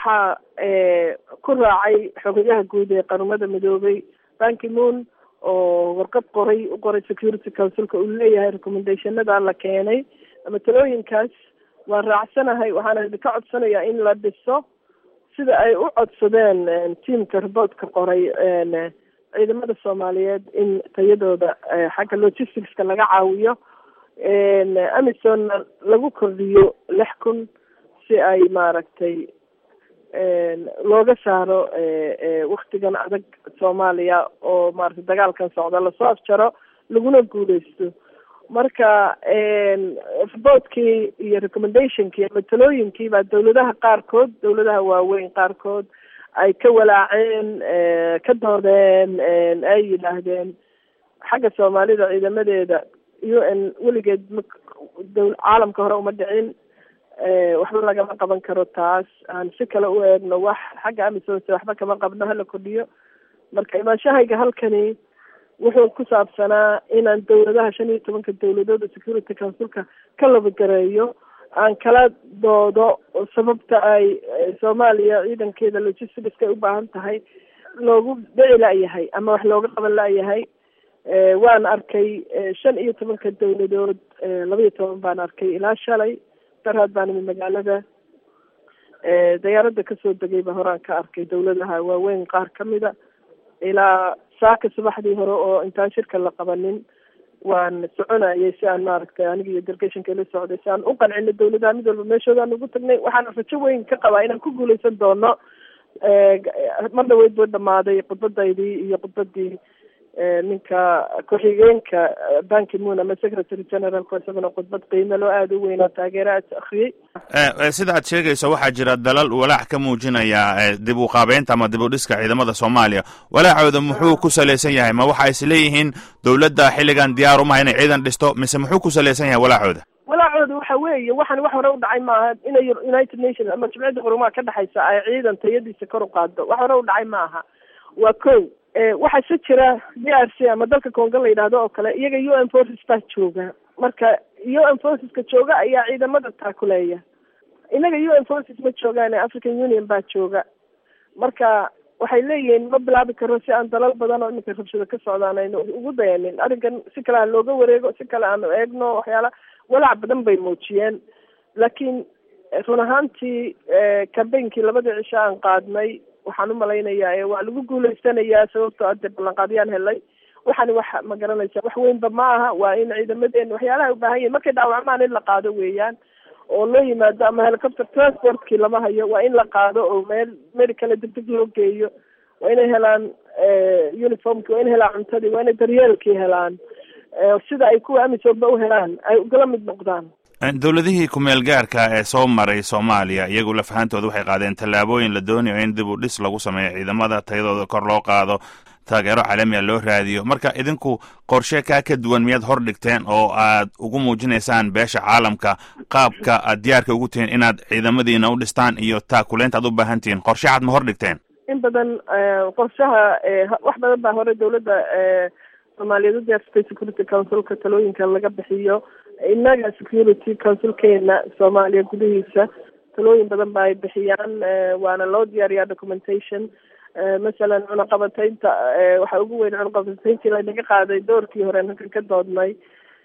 waxaa ku raacay xogayaha guud ee qaramada midoobay banki moon oo warqad qoray u qoray security councilka uu leeyahay recommendationada la keenay ama talooyinkaas waan raacsanahay waxaana idinka codsanayaa in la dhiso sida ay u codsadeen tiamka reportka qoray ciidamada soomaaliyeed in tayadooda xagga logisticska laga caawiyo amisonna lagu kordhiyo lix kun si ay maaragtay looga saaro waktigan adag soomaaliya oo maaragtay dagaalkan socda lasoo afjaro laguna guuleysto marka reportkii iyo recommendationkii ama talooyinkii baa dawladaha qaarkood dawladaha waaweyn qaarkood ay ka walaaceen ka doodeen ay yidhaahdeen xagga soomaalida ciidamadeeda u n weligeed m caalamka hore uma dhicin waxba lagama qaban karo taas aan si kale u eegno wax xagga amisonse waxba kama qabno hala kordhiyo marka imaanshahayga halkani wuxuu ku saabsanaa inaan dawladaha shan iyo tobanka dawladooda security councilka ka labagareeyo aan kala doodo sababta ay soomaaliya ciidankeeda logisticska ay u baahan tahay loogu dhici la-yahay ama wax looga qaban la-yahay waan arkay shan iyo tobanka dawladood laba iyo toban baan arkay ilaa shalay darhaad baan imi magaalada dayaaradda kasoo degay ba horaan ka arkay dawladaha waaweyn qaar kamida ilaa saaka subaxdii hore oo intaan shirka la qabanin waan soconayay si aan maaragtay aniga iyo delegationka ila socday si aan u qancino dawladaha mid walba meeshoodaan ugu tagnay waxaan rajo weyn ka qabaa inaan ku guuleysan doono mar dhaweyd buu dhamaaday khudbadaydii iyo khudbadii ninka ku-xigeenka banki moon ama secretary generalku isaguna khudbad qiimo loo aada u weyn oo taageera aad akriyey sida aad sheegayso waxaa jira dalal walaac ka muujinaya dib u qaabeynta ama dib u dhiska ciidamada soomaaliya walaacooda muxuu ku salaysan yahay ma waxa is leeyihiin dawladda xilligan diyaar umaha inay ciidan dhisto mise muxuu ku salaysan yahay walaacooda walaacooda waxa weeye waxaan wax hore u dhacay maaha inay united nations ama jimciyadda qurumaha ka dhexaysa ay ciidan tayadiisa kor u qaado wax hore u dhacay maaha waa ko waxaa se jira d r c ama dalka congo la yidhaahdo oo kale iyaga u n forces baa jooga marka u n forceska jooga ayaa ciidamada taakuleeya inaga u n forces ma joogaan african union baa jooga marka waxay leeyihiin ma bilaabi karo si aan dalal badan oo iminka rabshado ka socdaan aynu ugu dayanin arrinkan si kale ha looga wareego si kale aanu eegno waxyaala walaac badan bay muujiyeen laakiin run ahaantii cambainkii labadii cisho aan qaadnay waxaan umalaynayaa waa lagu guuleysanayaa sababtoo ade ballanqaadyaan helay waxaani wax ma garanaysa wax weynba ma aha waa in ciidamadeena waxyaalaha ubaahan yihin markay dhaawacmaan in la qaado weeyaan oo loo yimaado ama helicopter transportkii lama hayo waa in la qaado oo meel meel kale degdeg loo geeyo waa inay helaan uniformki waa inay helaan cuntadii waa inay daryeelkii helaan sida ay kuwa amisoba u helaan ay ugala mid noqdaan dowladihii ku-meel gaarka ee soo maray soomaaliya iyagu lafahantooda waxay qaadeen tallaabooyin la doonayo in dib u dhis lagu sameeyo ciidamada tayadooda kor loo qaado taageero caalamiya loo raadiyo marka idinku qorshe kaa ka duwan miyaad hor dhigteen oo aad ugu muujinaysaan beesha caalamka qaabka aad diyaarka ugu tihiin inaad ciidamadiina u dhistaan iyo taakuleynta aad u baahan tihiin qorshe cad ma hor dhigteen in badan qorshaha wax badan baa hore dawladda soomaaliyeed u diyaarsatay security councilka talooyinka laga bixiyo innaga security councilkeena soomaaliya gudihiisa talooyin badan ba ay bixiyaan waana loo diyaariyaa documentation masalan cunaqabataynta waxaa ugu weyn cunaqabatayntii lanaga qaaday doorkii hore halkan ka doodnay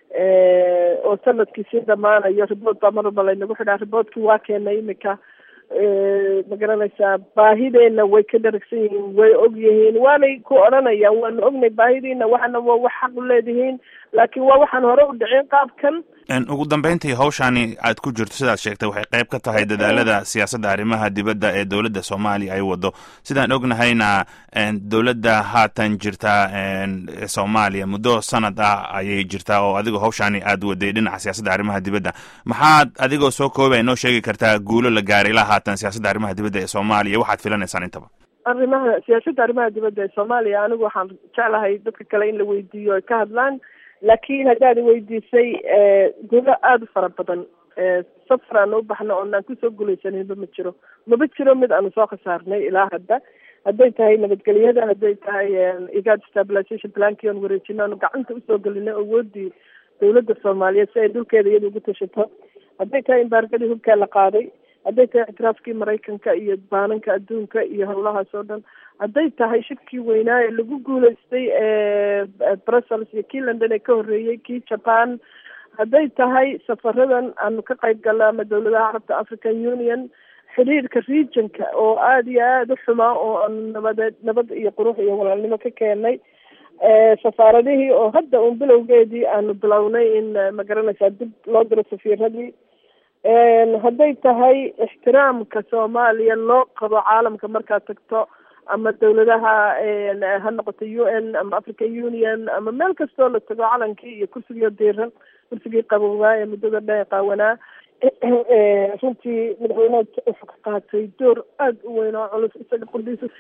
oo sanadkii sii dhamaanayo report baa mar walba laynagu xidhaa reportkii waa keenay imika ma garanaysaa baahideena way ka dharagsan yihiin way og yihiin waanay ku odhanayaan waanu ognay baahidiina waxana waa wax xaq u leedihiin laakiin waa waxaan hore u dhicin qaabkan ugu dambeyntii hawshaani aad ku jirto sidaad sheegtay waxay qayb ka tahay dadaalada siyaasadda arrimaha dibadda ee dowladda soomaaliya ay wado sidaan ognahayna dowladda haatan jirta soomaaliya muddo sanad ah ayay jirtaa oo adigoo hawshaani aad waday dhinaca siyaasadda arrimaha dibadda maxaad adigoo soo koobay noo sheegi kartaa guulo la gaaray ilaa haatan siyaasadda arrimaha dibadda ee soomaaliya waxaad filanaysaan intaba arrimaha siyaasadda arrimaha dibadda ee soomaaliya anigu waxaan jeclahay dadka kale in la weydiiyo ay ka hadlaan laakiin haddaad weydiisay gulo aada u fara badan safar aan u baxno oonaan kusoo guulaysaninba ma jiro maba jiro mid aanu soo khasaarnay ilaa hadda hadday tahay nabadgelyada hadday tahay igad stabilization plankii oon wareejino aanu gacanta usoo gelinay awoodii dawladda soomaaliyeed si ay dhulkeeda iyada ugu tashato hadday tahay imbaargadii hubkaa la qaaday hadday tahay ictiraafkii maraykanka iyo baananka adduunka iyo howlahaas oo dhan hadday tahay shirkii weynaa ee lagu guuleystay brussels iyo kii london ee ka horreeyey kii japan hadday tahay safaradan aanu ka qayb galna ama dawladaha carabta african union xiriirka regionka oo aada iyo aada u xumaa oo aanu nabadeed nabad iyo qurux iyo walaalnimo ka keenay safaaradihii oo hadda uun bilowgeedii aanu bilownay in magaranaysaa dib loo diro safiiradii hadday tahay ixtiraamka soomaaliya loo qabo caalamka markaad tagto ama dawladaha ha noqoto u n ama african union ama meel kastoo la tago calankii iyo kursigii diiran kursigii qabowaa ee muddada dheer qaawanaa runtii madaxweyneha wuxuu ka qaatay door aada u weyn oo culus isaga qudhiisa